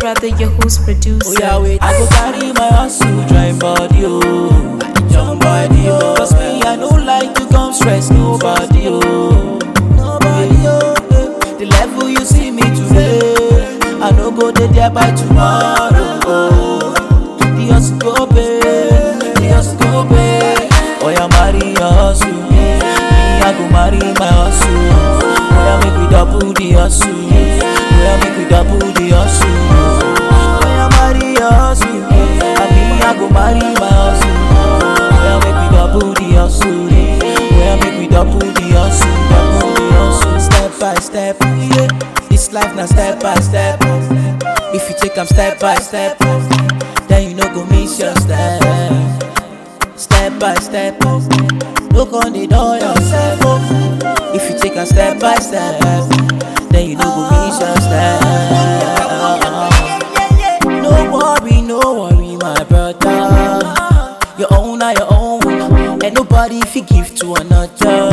brother, your host producer. Oh yeah, wait. I go carry my hustle, join body, oh. Join body, oh. Cause me, I don't like to come stress nobody, oh. Nobody, oh. eh. The level you see me today, I no go dey there by tomorrow, oh. The hustle go pay, the hustle go pay. Oh yeah, marry your hustle, me, I go marry my hustle. Oh yeah, make we double the hustle, oh yeah, make we double the hustle. Oh yeah, marry your hustle, and me I go marry my hustle. Oh yeah, make we double the hustle, oh yeah, make we double the hustle, double the hustle. Step by step, yeah. This life now step by step. If you take 'em step by step, then you no go miss your step. Step by step, look on the door yourself. If you take 'em step by step, then you no go miss your step. No worry, no worry, my brother. Your own are your own, and nobody fi give to another.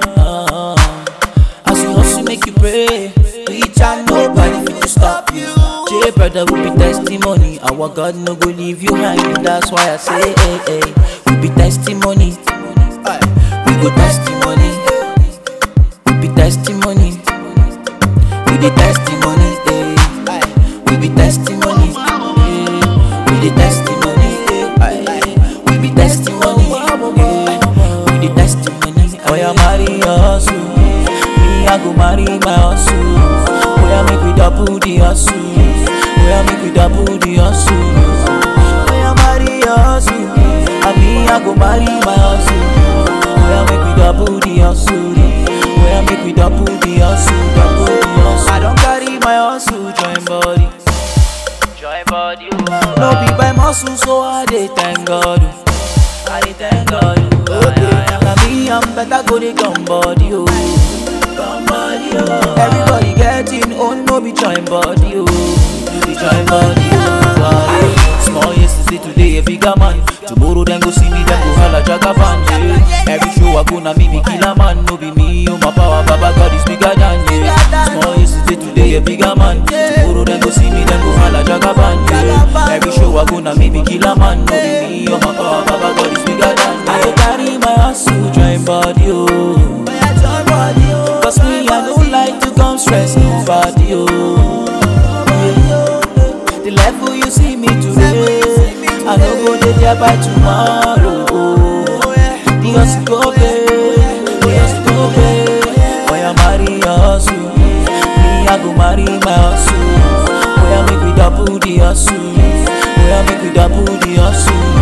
As you hustle, make you pray. Reach out, nobody fit to stop you. J brother will be testimony. Our God no go leave you hanging. That's why I say, hey, hey, we be testimony. Aye. We go testimony. We be testimony. We the testimony. Hey. Aye. We be testimony. Hey. We the testimony. Aye. We be testimony. Hey. We the testimony. Oh yeah, marry your hustle. Me I go marry my hustle. Oh yeah, make we double the hustle. Oh yeah, make we double the hustle. Oh yeah, marry your hustle. And me I go marry my hustle. Oh yeah, make we double the hustle. Oh yeah, make we double the hustle, double the hustle. I don't carry my hustle, join body. Join body. No be by muscle, so I dey thank God. oh. I dey thank God. oh. Okay. Now me I'm better go dey come body, oh. Come body, oh. Everybody getting own, no be join body, oh. You be join body, oh. Aye. Small yesterday, today a bigger man. Tomorrow then go see me, then go holla jagaban, yeah. Every show I go na me be killer man, no be me, oh my power, Baba God is bigger than yeah. Small yesterday, today a bigger man. Tomorrow then go see me, then go holla jagaban, yeah. Every show I go na me be killer man, no be me, oh my power, Baba God is bigger than yeah. I go carry my hustle, join body, oh. Cause me, I don't like to come stress nobody, oh. The level you see me today, I no go dey there by tomorrow. Oh. The hustle go pay, the hustle go pay. Oh yeah, marry your hustle, me I go marry my hustle. Oh yeah, make we double the hustle, oh yeah, make we double the hustle.